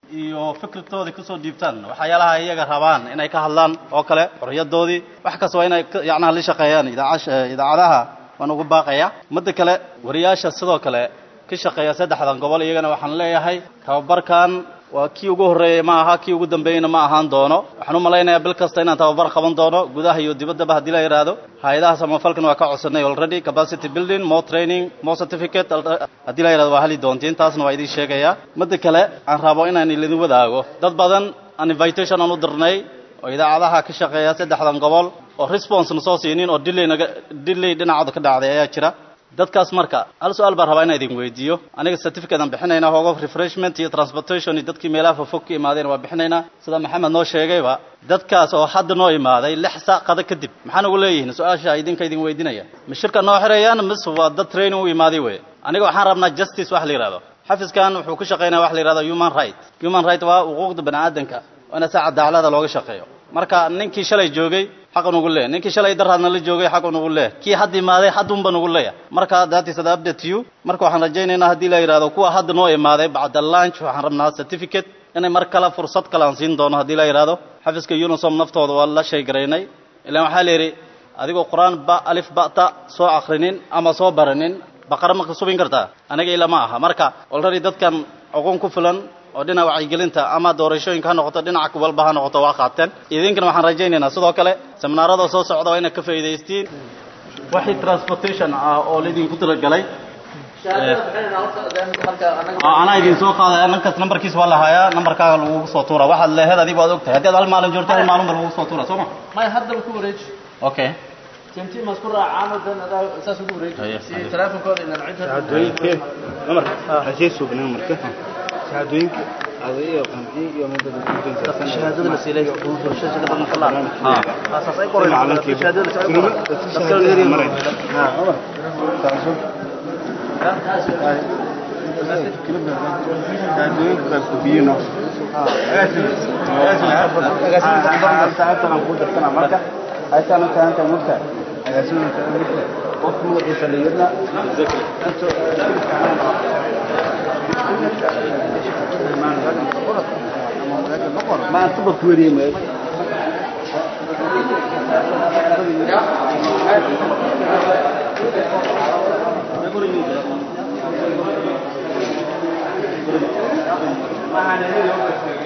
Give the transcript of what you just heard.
iyo fikirtoodii kusoo dhiibtaan waxyaalaha iyaga rabaan inay ka hadlaan oo kale xorriyadoodii wax kasta waa inay yacnaha la shaqeeyaan idaacash idaacadaha waan ugu baaqaya midda kale wariyaasha sidoo kale ka shaqeeya saddexdan gobol iyagana waxaan leeyahay tababarkan waa kii ugu horreeyey ma aha kii ugu dambeeyeyna ma ahaan doono waxaan u malaynayaa bil kasta inaan tababar qaban doono gudaha iyo dibaddaba haddii la yidhaahdo hay-adaha samafalkan waa ka codsanay already capacity building more training more certificate haddii la yidhahdo waa heli doontiin taasna waa idiin sheegayaa midda kale aan rabo inaan idin wadaago dad badan aan invitation aan u dirnay oo idaacadaha ka shaqeeya saddexdan gobol oo response na soo siinin oo delay naga delay dhinacooda ka dhacday ayaa jira dadkaas marka hal su-aal baan rabaa inaan idin weydiiyo aniga certificate aan bixinaynaa hoogo refreshment iyo transportation iyo dadkii meelaha fofog ka imaadeen waa bixinaynaa sida maxamed noo sheegayba dadkaas oo hadda noo imaaday lix saac qada kadib maxaan ugu leeyihiin su-aasha idinka idin weydinaya ma shirka noo xirayaan mise waa dad training u imaaday wey aniga waxaan rabnaa justice wax la yidhahdo xafiskan wuxuu ku shaqaynaya wax la yidhahdo human right human right waa xuquuqda bani aadanka waa ina saa cadaalada looga shaqeeyo marka ninkii shalay joogay xaq nugu leeyahy ninkii shalay daraadna la joogay xaq nugu leeyahy kii hadda imaaday haddunba nugu leeyahay marka that is the update to you marka waxaan rajaynaynaa haddii la yidhahdo kuwa hadda noo imaaday bacda lunch waxaan rabnaa certificate inay mar kale fursad kale aan siin doono haddii la yidhahdo xafiska unisom naftooda waa la sheegaraynay ilaan waxaa la yidhi adigoo qur-aan ba alif ba'ta soo akrinin ama soo baranin baqara ma subin kartaa aniga ila ma aha marka already dadkan aqoon ku filan oo dhinaca wacyigelinta ama doorashooyinka ha noqoto dhinaca walba ha noqoto waa qaateen idinkana waxaan rajaynaynaa sidoo kale seminaarada soo socda waa inaad ka faa'iidaystiin wixii transportation ah oo laydinku talagalay anaa idin soo qaadaya ninkas nambarkiis waa la hayaa nambarkaaga lagugu soo tuura waxaad leeheed adigu waad ogtahay haddii aad hal maalin joogto hal maalin ba lagugu soo tuura soo ma may hadda ku wareeji okay tinti ma isku raacaan dan adaa saas ugu wareeji si teleefonkooda inaan cid shahaadooyinka namarka hashay sugnaa marka shahaadooyinka adaiyo qanci iyo midda shahaadada la siilay doorashada ka badan kala ha asaas ay qoreen shahaadada shahaadada maray ha umar shahaadooyinka baa kubiyino marka aytaan u tahan tahay mugta qofka magaciisa la yirna ما أنتبه كوري ما ما